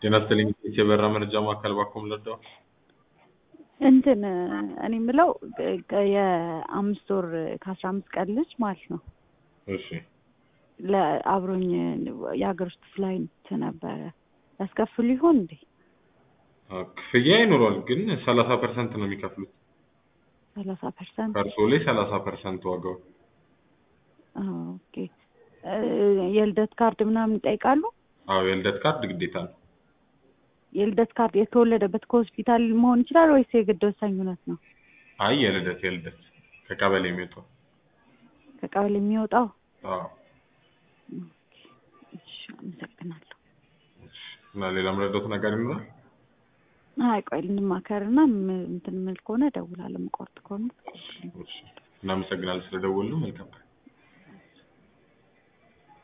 ጤና ይስጥልኝ የበራ መረጃ ማዕከል ባኮም ለዳው እንትን እኔ የምለው የአምስት ወር ከአስራ አምስት ቀን ልጅ ማለት ነው እሺ ለአብሮኝ የሀገር ውስጥ ፍላይት ነበረ ያስከፍሉ ይሆን እንዴ? ክፍያ ይኖሯል፣ ግን ሰላሳ ፐርሰንት ነው የሚከፍሉት ሰላሳ ፐርሰንት ከእርሶ ላይ ሰላሳ ፐርሰንት ዋጋው። ኦኬ የልደት ካርድ ምናምን ይጠይቃሉ? አዎ የልደት ካርድ ግዴታ ነው። የልደት ካርድ የተወለደበት ከሆስፒታል መሆን ይችላል ወይስ የግድ ወሳኝነት ነው? አይ የልደት የልደት ከቀበሌ የሚወጣው ከቀበሌ የሚወጣው? አዎ። እሺ አመሰግናለሁ። እና ሌላ ምረዳት ነገር ይኖራል? አይ ቆይ ልንማከርና ም- እንትን የምል ከሆነ እደውላለሁ። የምቆርጥ ከሆነ እሺ፣ እናመሰግናለን ስለደወሉ። መልካም ቀን።